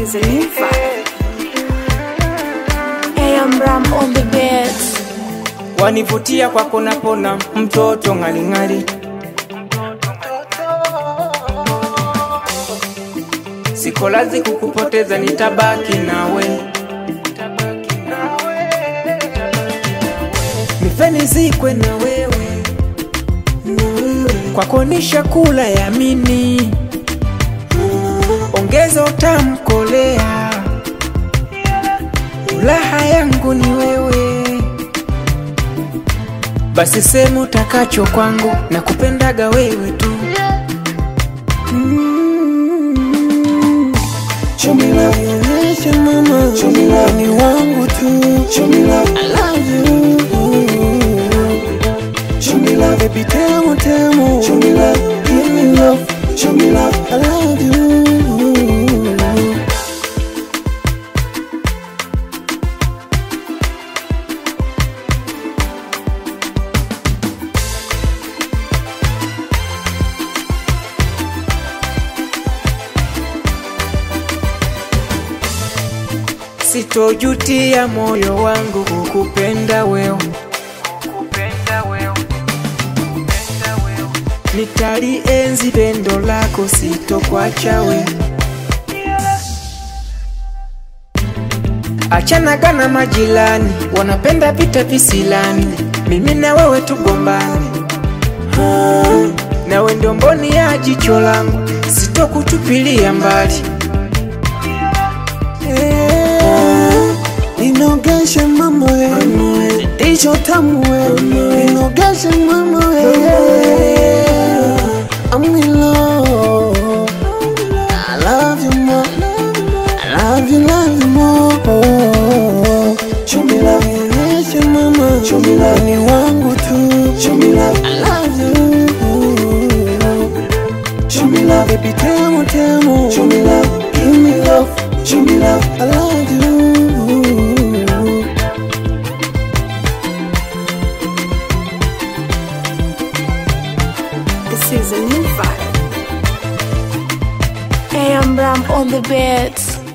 is a new vibe. Hey, I'm Ram on the beats. wanivutia kwako napona mtoto ng'aling'ali siko lazi kukupoteza nitabaki nawe nifenizikwe na wewe kwako nishakula yamini ongeza utamkolea ulaha yangu ni wewe basi semu utakacho kwangu na kupendaga wewe tu Chumila, nionyeshe mama, Chumila ni wangu tu, Chumila, I love you. Chumila, baby temu temu, Chumila, give me love, Chumila, I love you. sitojutia moyo wangu kukupenda wewe nitalienzi pendo lako sitokwacha we achanaga na majirani wanapenda vita visilani mimi na wewe tugombani Ah, nawe ndio mboni ya jicho langu sitokutupilia mbali Ninogeshe mama we, ndicho tamu we, ninogeshe mama we, I'm in love, I love you more, I love you, love you more. Chumila, nionyeshe mama, Chumila ni wangu tu, Chumila, I love you. Chumila, baby temu temu, Chumila, give me love, Chumila, I love you. This is a new vibe. Hey, I'm Ram on the beats.